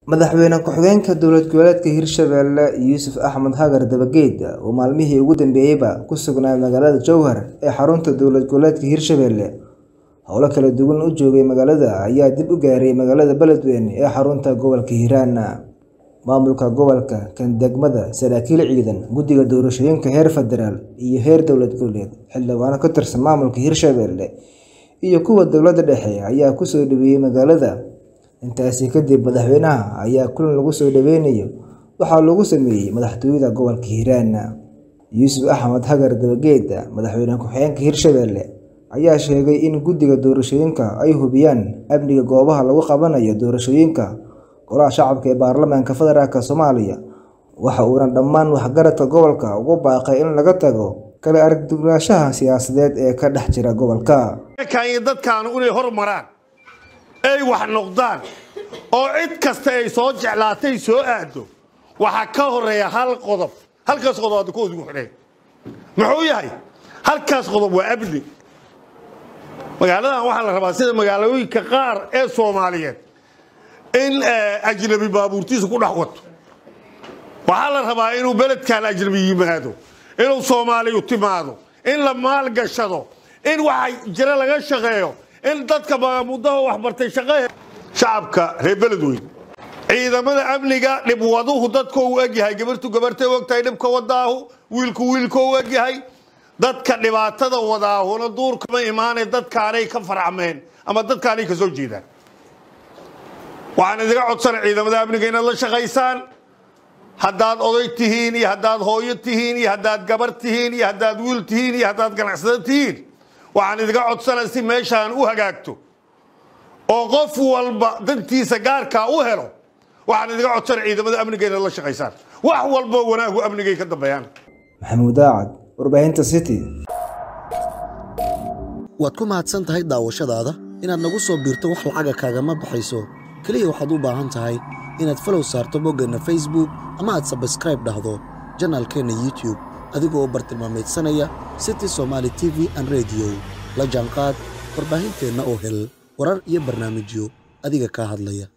Madaxweyne ku-xigeenka dowlad goboleedka Hirshabelle Yuusuf Axmed Hagar Dabageed oo maalmihii ugu dambeeyayba ku sugnaa magaalada Jowhar ee xarunta dowlad goboleedka Hirshabelle howlo kala duwan u joogay magaalada ayaa dib u gaaray magaalada Beledweyne ee xarunta gobolka Hiiraan. Maamulka gobolka, kan degmada, saraakiil ciidan, guddiga doorashooyinka heer federaal iyo heer dowlad goboleed, xildhibaano ka tirsan maamulka Hirshabelle iyo kuwa dowladda dhexe ayaa ku soo dhaweeyay magaalada. Intaasi kadib, madaxweynaha ayaa kulan lagu soo dhaweynayo waxaa lagu sameeyay madaxtooyada gobolka Hiiraan. Yuusuf Axmed Hagar Dabageed, madaxweyne ku-xigeenka Hirshabelle, ayaa sheegay in guddiga doorashooyinka ay hubiyaan amniga goobaha lagu qabanayo doorashooyinka Golaha Shacabka ee Baarlamaanka Federaalk Soomaaliya. Waxa uuna dhammaan waxgaradka gobolka ugu baaqay in laga tago kala argagixisada siyaasadeed ee ka dhex jira gobolka. dadkaan inay hormaraan ay wax noqdaan oo cid kasta ay soo jeclaatay soo aado waxaa ka horeeya hal qodob halkaas qodob hadda kuwa ugu xidhay muxuu yahay halkaas qodob waa amni magaaladan waxaa la rabaa sida magaalooyinka qaar ee soomaaliyeed in ajnabi baabuurtiisa ku dhex wato waxaa la rabaa inuu beledkan ajnabi yimaado inuu soomaaliyu timaado in la maalgashado in waxa jira laga shaqeeyo in dadka muddaha waxbartay shaqe shacabka reer beledweyne ciidamada amniga dhibwaduhu dadka u egyahay gabartu gabartay ogtahay dhibka wadaahu wiilku wiilka u egyahay dadka dhibaatada wadaahuna duurkama imaanay dadkaanay ka farcmeen ama dadkaanay ka soo jeedaan waxaan idiga codsana ciidamada amniga inaad la shaqaysaan haddaad oday tihiin iyo haddaad hooyo tihiin iyo haddaad gabar tihiin iyo haddaad wiil tihiin iyo haddaad ganacsado tihiin waxaan idiga codsana si meeshaan u hagaagto oo qof walba dantiisa gaarkaa u helo waxaan idiga codsana ciidamada amniga inaad la shaqaysaan wax walbo wanaagu amnigay ka dambeeyaan Maxamuud Daacad, warbaahinta City. waad ku mahadsan tahay daawashadaada inaad nagu soo biirto wax lacaga kaagama baxayso keliya waxaad u baahan tahay inaad falow saarto boggeenna facebook ama aad sabskraib dhahdo janaalkeenna youtube adigoo bartilmaameedsanaya city somaali t v an rediyo la jaanqaad warbaahinteenna oo hel warar iyo barnaamijyo adiga kaa hadlaya